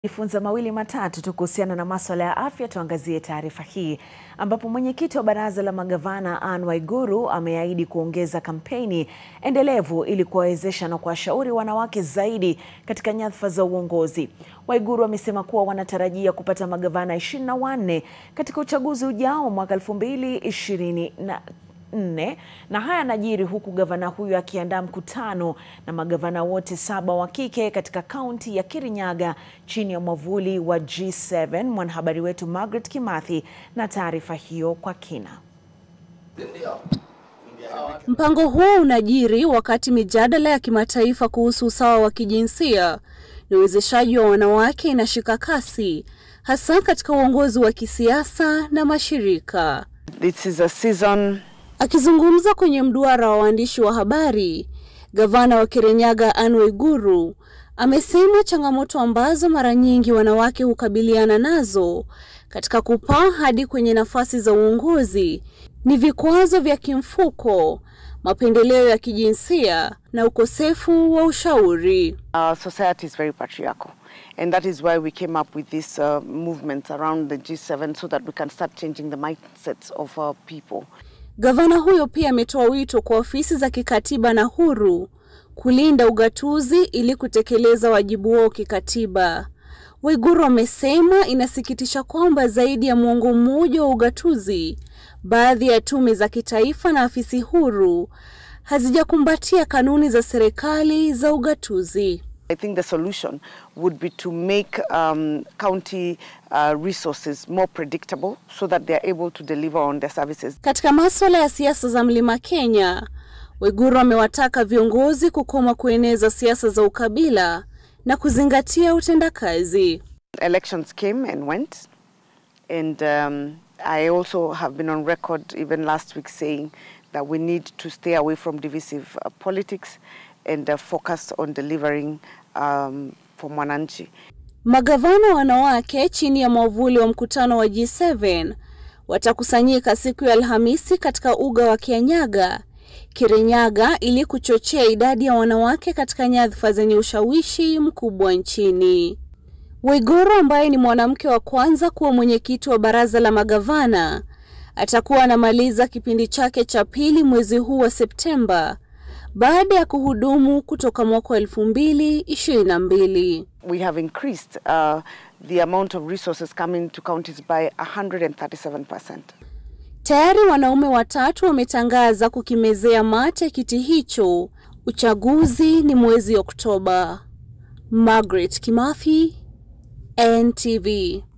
Jifunza mawili matatu tu kuhusiana na masuala ya afya. Tuangazie taarifa hii ambapo mwenyekiti wa baraza la magavana Anne Waiguru ameahidi kuongeza kampeni endelevu ili kuwawezesha na kuwashauri wanawake zaidi katika nyadhifa za uongozi. Waiguru amesema kuwa wanatarajia kupata magavana ishirini na wanne katika uchaguzi ujao mwaka elfu mbili ishirini na nne na haya yanajiri huku gavana huyu akiandaa mkutano na magavana wote saba wa kike katika kaunti ya Kirinyaga chini ya mwavuli wa G7. Mwanahabari wetu Margaret Kimathi na taarifa hiyo kwa kina. Mpango huo unajiri wakati mijadala ya kimataifa kuhusu usawa wa kijinsia na uwezeshaji wa wanawake inashika kasi hasa katika uongozi wa kisiasa na mashirika. This is a season Akizungumza kwenye mduara wa waandishi wa habari, gavana wa Kirinyaga Anne Waiguru amesema changamoto ambazo mara nyingi wanawake hukabiliana nazo katika kupaa hadi kwenye nafasi za uongozi ni vikwazo vya kimfuko, mapendeleo ya kijinsia na ukosefu wa ushauri. our society is very patriarchal and that is why we came up with this uh, movement around the G7 so that we can start changing the mindsets of our people. Gavana huyo pia ametoa wito kwa ofisi za kikatiba na huru kulinda ugatuzi ili kutekeleza wajibu wao kikatiba. Waiguru amesema inasikitisha kwamba zaidi ya muongo mmoja wa ugatuzi, baadhi ya tume za kitaifa na afisi huru hazijakumbatia kanuni za serikali za ugatuzi. I think the solution would be to make um, county uh, resources more predictable so that they are able to deliver on their services. Katika masuala ya siasa za Mlima Kenya, Waiguru amewataka viongozi kukoma kueneza siasa za ukabila na kuzingatia utendakazi. Elections came and went, and um, I also have been on record even last week saying that we need to stay away from divisive uh, politics and uh, focus on delivering um, for Mwananchi. Magavana wanawake chini ya mwavuli wa mkutano wa G7 watakusanyika siku ya Alhamisi katika uga wa Kianyaga, Kirinyaga ili kuchochea idadi ya wanawake katika nyadhifa zenye ushawishi mkubwa nchini. Waiguru ambaye ni mwanamke wa kwanza kuwa mwenyekiti wa baraza la magavana atakuwa anamaliza kipindi chake cha pili mwezi huu wa Septemba baada ya kuhudumu kutoka mwaka wa elfu mbili ishirini na mbili. We have increased uh, the amount of resources coming to counties by 137%. Tayari wanaume watatu wametangaza kukimezea mate kiti hicho. Uchaguzi ni mwezi Oktoba. Margaret Kimathi, NTV.